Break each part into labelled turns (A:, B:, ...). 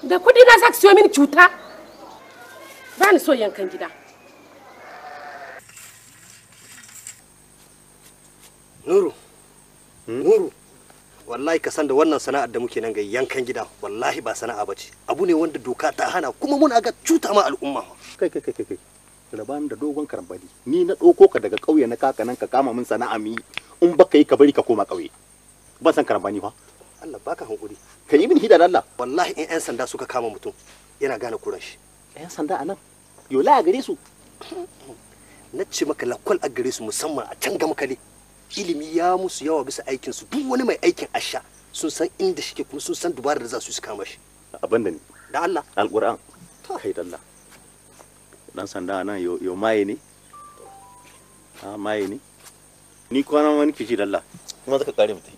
A: da kuɗi na za ki siyo mini cuta ba ni so yankan gida
B: Nuru, Nuru, wallahi ka san da wannan sana'ar da muke nan ga yankan gida wallahi ba sana'a bace abu ne wanda doka ta hana kuma muna ga cuta ma al'umma
C: kai kai kai kai kai raban da dogon karambali ni na ɗauko ka daga ƙauye na kaka nan ka kama min sana'a mi in baka yi ka bari ka koma ƙauye ban san karambani fa
B: Allah baka hankuri
C: ka yi min hida da Allah
B: wallahi in 'yan sanda suka kama mutum yana gane kuran shi
C: yan sanda a nan yola a gare su
B: na ce maka lakwal a gare su musamman a can gama kale ilimi ya musu yawa bisa aikin su duk wani mai aikin asha sun san inda shike kuma sun san dubarar da za su yi su kama shi
C: abin da ni
B: da Allah
C: alƙur'an kai da Allah dan sanda a nan yo yo maye ne a maye ne ni kwana wani kici da Allah kuma zaka kare mutai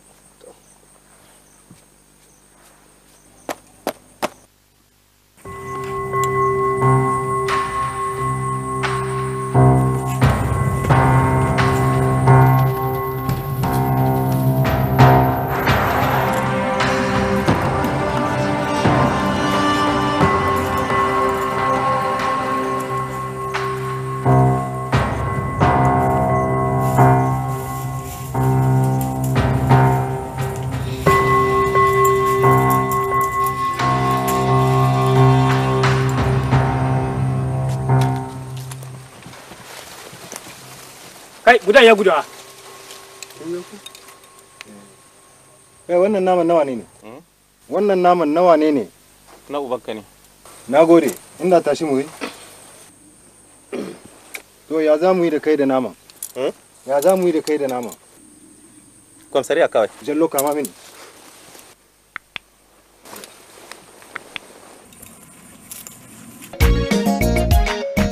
D: kai gudan ya gudawa
E: kai wannan naman nawa ne ne wannan naman nawa ne ne
C: na ubanka ne
E: na gode inda tashi mu yi to ya za mu yi da kai da naman ya za mu yi da kai da naman
C: kwamsariya kawai
E: jallo kama mini